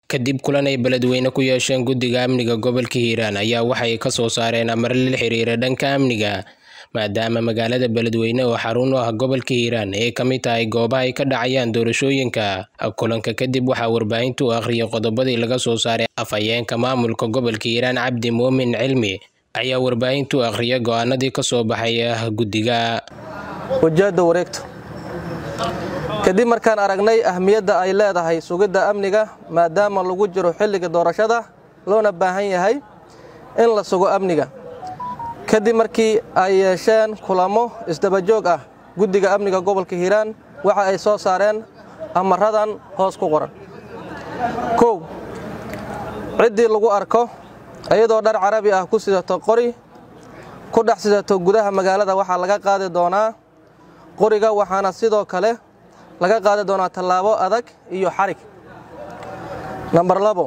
kadib kulan ay beledweyne ku yeesheen guddiga amniga gobolka hiiraan ayaa waxay ka soo saareen amar la xiriira dhanka amniga maadaama magaalada beledweyne oo xarun u ah gobolka hiiraan ay ka mid tahay goobaha ay ka dhacayaan doorashooyinka kulanka kadib waxaa warbaahintu u akhriyay qodobadii laga soo saaray afhayeenka maamulka gobolka hiiraan cabdi muumin cilmi ayaa warbaahintu akhriyay go-aanadii ka soo baxay guddiga ujeedda wareegto kadib markaan aragnay ahmiyadda ay leedahay sugidda amniga maadaama lagu jiro xilliga doorashada loona baahan yahay in la sugo amniga kadib markii ay yeesheen kulamo isdabajoog ah guddiga amniga gobolka hiiraan waxa ay soo saareen amaradan hoos ku qoran kow ciddii lagu arko iyadoo dhar carabi ah ku sidato qori ku dhex sidato gudaha magaalada waxaa laga qaadi doonaa qoriga waxaana sidoo kale laga qaadi doonaa tallaabo adag iyo xarig nambar labo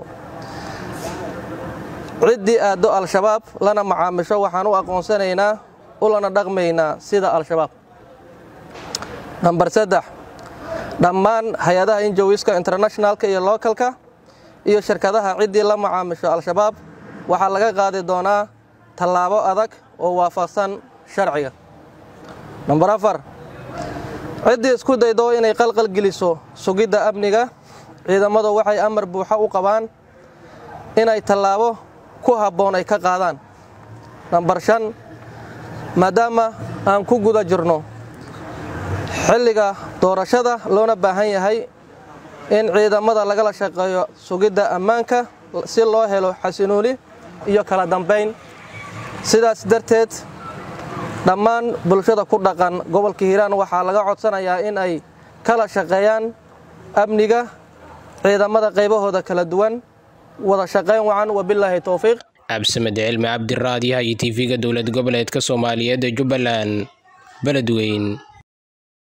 ciddii aaddo al-shabaab lana macaamisho waxaan u aqoonsanaynaa ulana dhaqmaynaa sida al-shabaab nambar saddex dhammaan hay-adaha injowiska internationalka iyo lookalka iyo shirkadaha ciddii la macaamisho al-shabaab waxaa laga qaadi doonaa tallaabo adag oo waafaqsan sharciga nambar afar ciddii isku daydo inay qalqal geliso sugidda amniga ciidamadu waxay amar buuxo u qabaan inay tallaabo ku habboon ay ka qaadaan nambar shan maadaama aan ku guda jirno xilliga doorashada loona baahan yahay in ciidamada lagala shaqeeyo sugidda ammaanka si loo helo xasinuuli iyo kala dambayn sidaas darteed dhammaan bulshada ku dhaqan gobolka hiiraan waxaa laga codsanayaa in ay kala shaqeeyaan amniga ciidamada qaybahooda kala duwan wada shaqayn wacan wabilaahi towfiiq cabdisamed cilmi cabdiraadiyaha iyo tv-ga dowlad goboleedka soomaaliyeed ee jubbaland beledweyn